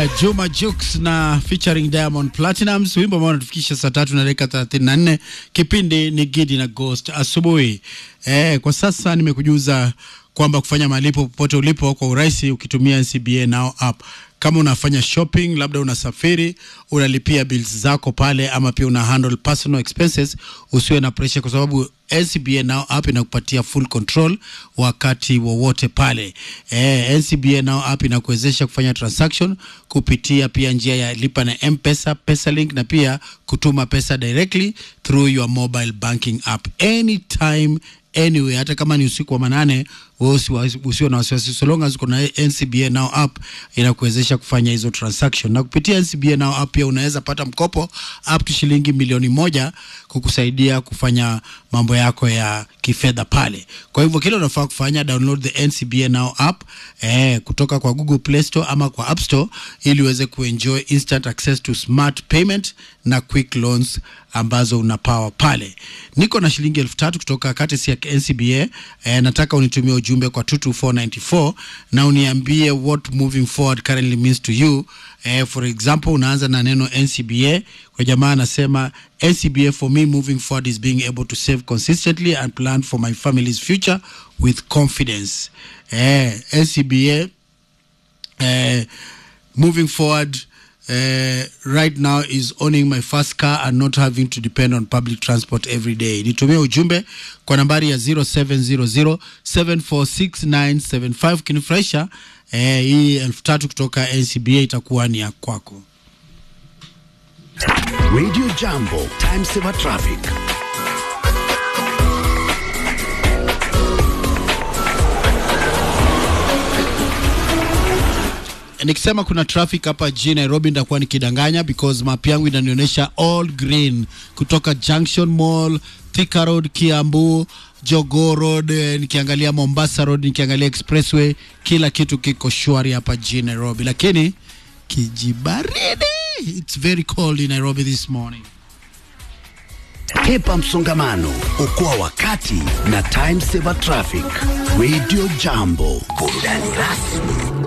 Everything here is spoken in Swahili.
Uh, Juma Jux na featuring Diamond Platinums, wimbo ambao unatufikisha saa tatu na dakika 34. Kipindi ni Gidi na Ghost asubuhi. Eh, kwa sasa nimekujuza kwamba kufanya malipo popote ulipo kwa urahisi ukitumia NCBA Now app. Kama unafanya shopping, labda unasafiri, unalipia bills zako pale, ama pia una handle personal expenses, usiwe na pressure, kwa sababu NCBA Now app inakupatia full control wakati wowote pale. Eh, NCBA Now app inakuwezesha kufanya transaction kupitia pia njia ya lipa na M-Pesa, PesaLink na pia kutuma pesa directly through your mobile banking app anytime anyway, hata kama ni usiku wa manane, wewe usio na wasiwasi, so long as uko na NCBA Now app inakuwezesha kufanya hizo transaction. Na kupitia NCBA Now app pia unaweza pata mkopo up to shilingi milioni moja kukusaidia kufanya mambo yako ya kifedha pale. Kwa hivyo kile unafaa kufanya, download the NCBA Now app eh, kutoka kwa Google Play Store ama kwa App Store ili uweze kuenjoy instant access to smart payment na quick loans ambazo unapawa pale. Niko na shilingi elfu tatu kutoka katisi ya NCBA. Eh, nataka unitumie ujumbe kwa 22494 na uniambie what moving forward currently means to you. Eh, for example unaanza na neno NCBA. Kwa jamaa anasema NCBA for me moving forward is being able to save consistently and plan for my family's future with confidence. Eh, NCBA eh, moving forward uh, right now is owning my first car and not having to depend on public transport every day. Nitumie ujumbe kwa nambari ya 0700746975 kinifurahisha. Eh, hii elfu tatu kutoka NCBA itakuwa ni ya kwako. Radio Jambo, Time Saver Traffic. nikisema kuna traffic hapa jijini Nairobi nitakuwa nikidanganya because map yangu inanionyesha all green kutoka Junction Mall, Thika Road, Kiambu, Jogoo Road, eh, nikiangalia Mombasa Road, nikiangalia Expressway, kila kitu kiko shwari hapa jijini Nairobi, lakini kijibaridi, it's very cold in Nairobi this morning. Hepa msongamano, okoa wakati na Time Saver Traffic. Radio Jambo, burudani rasmi